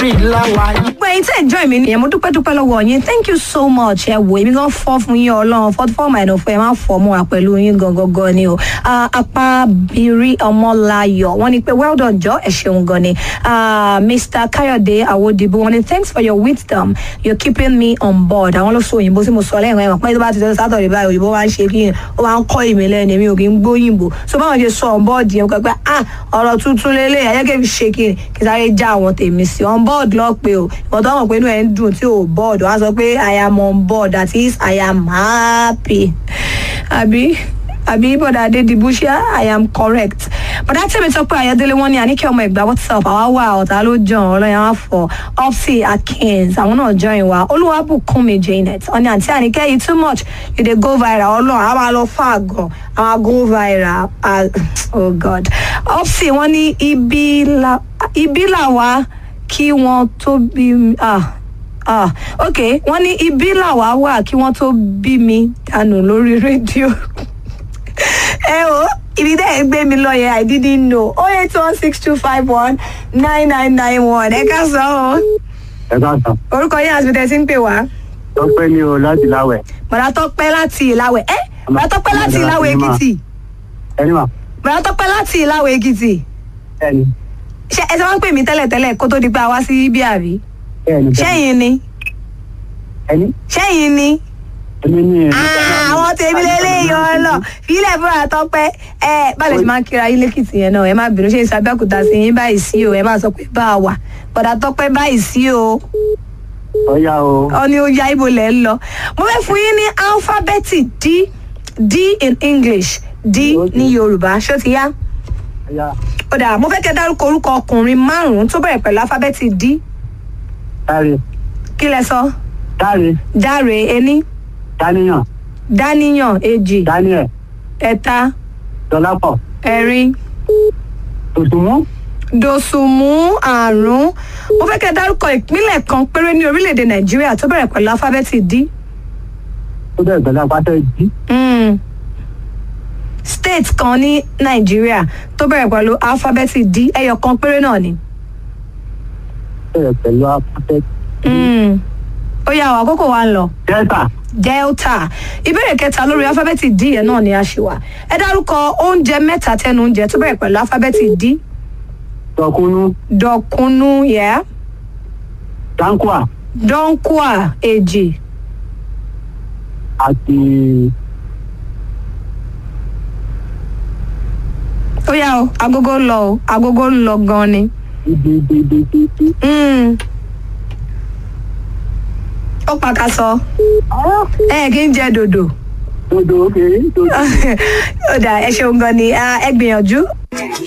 orí làwà yìí. gbogbo ẹyin tẹ́ ẹ̀ join mi nìyẹn mo dúpẹ́ dúpẹ́ lọ́wọ́ yín thank you so much ẹ wò èmi gan fọ́ fún yín ọlọ́run forty four minus four ẹ máa fọ́ mọ́ wa pẹ̀lú yín gangan gan ni o Ah, apábírí ọmọláyọ̀ wọ́n ní pé well done jọ ẹ ṣeun gan ni Ah, mr kayode awodibu wọ́n ní thanks for your wisdom you're keeping me on board àwọn ló sọ òyìnbó tí mo sọ lẹ́yìn ẹ̀wọ̀n pé tó bá ti sọ sátọ̀dẹ̀ báyìí òyìnbó máa ń ṣe kí ó máa ń kọ́ ìmì lẹ́nu èmi ò kí ń gbóyìnbó so báwọn ṣe sọ on board yẹn kọ́ pé ah ọ̀rọ̀ tuntun lélẹ̀ ayẹ́kẹ́ fi ṣe kí ni kí sáré já àwọn tèmi sí on board lọ pé o ìwọ̀n tó mọ̀ pé inú ẹ̀ ń dùn tí ò board wọ́n á sọ pé i am on board that is i am happy àbí àbí bọ́dà adédìbò ṣé i am correct bọ́dà tẹ̀mí sọ pé ayọ̀délé wọn ní àníkẹ́ ọmọ ẹ̀gbá whatsapp àwa wà ọ̀tá ló jàn ọlọ́yàn wá fọ opsi akins àwọn náà join wa olúwàbùkúnmi janet ọ̀ní àǹtí àníkẹ́ yìí too much you dey go viral ọlọ́run àwọn máa lọ fà gan àwọn go viral ah, oh god opsi wọn ní ibi la ibi làwa kí wọ́n tó bí mi- ah ah ok wọ́n ní ibi làwa wà kí wọ́n tó bí mi dànù lórí rédíò ẹ o ibi dẹ́ ẹ gbé mi lọ yẹn i didn't know oh eight one six two five one nine nine nine one ẹ ká sọ ọ ẹ ká sàn orúkọ yín àti bíi ń pè wá tọpẹ ní o láti láwẹ bàdà tọpẹ láti ìlàwẹ ẹ bàdà tọpẹ láti ìlàwẹ èkìtì ẹni mà bàdà tọpẹ láti ìlàwẹ èkìtì ẹni ṣé ẹ ṣe máa ń pè mí tẹ́lẹ̀tẹ́lẹ̀ kó tó di pé a wá sí ibi àbí ẹni ṣẹ́yìn ni ẹni ṣẹ́yìn ni ẹni ní Ah, àwọn tèmi lélẹ́yìn ọlọ fílẹ̀ fún àtọ́pẹ́ ẹ báyìí ṣe máa ń kíra yín lẹ́kìtì yẹn náà ẹ má bínú ṣe ń sàbẹ́kùtà sí yín báyìí sí o ẹ má sọ pé bá a wà bọ̀dà tọ́pẹ́ báyìí sí o ọyá o ọ ní ó ya ibo lẹ̀ ń lọ mo fẹ́ fún yín ní alifábẹ́ẹ̀tì d d in english d ní yorùbá ṣó ti yá ọyá ó dà mo fẹ́ kẹ́ dárúkọ orúkọ ọkùnrin márùn-ún tó bẹ̀rẹ̀ pẹ̀lú alifábẹ́ẹ̀tì d táre kí lẹ sọ táre dáre ení dáníyàn dáníyàn èjì daniel ẹ̀ta dọlápọ ẹ̀rin tòṣùmú dòsùnmù àrùn mo fẹ́ kẹ́ ẹ dárúkọ ìpínlẹ̀ kan péré ní orílẹ̀-èdè nàìjíríà tó bẹ̀rẹ̀ pẹ̀lú alifábẹ́ẹ̀tì d tó bẹ̀rẹ̀ pẹ̀lú apáṣẹ jí Mm. state kan ní nàìjíríà tó bẹ̀rẹ̀ pẹ̀lú alifábẹ́ẹ̀tì d ẹyọ kan péré náà ni. bẹ̀rẹ̀ pẹ̀lú apáṣẹ Mm. ó yà wá àkókò wa ń lọ delta delta ìbéèrè kẹta lórí alifábẹ́ẹ̀tì d yẹn náà ni a ṣì wà ẹ dárúkọ oúnjẹ mẹ́ta tẹnu oúnjẹ tó bẹ̀rẹ̀ pẹ̀lú alifábẹ́ẹ̀tì d tọkúnú dọ̀kúnú yẹ́ dankwa dọ́ńkùà èjì àti ó yà ó agogo ń lọ ó agogo ń lọ gan ni. ibi ibi ibi ibi ibi. Mm. ó pàkàsọ ẹ kí n jẹ dòdò dodo oge dodo. ó dà ẹ ṣeun gan ni Ah, ẹ gbìyànjú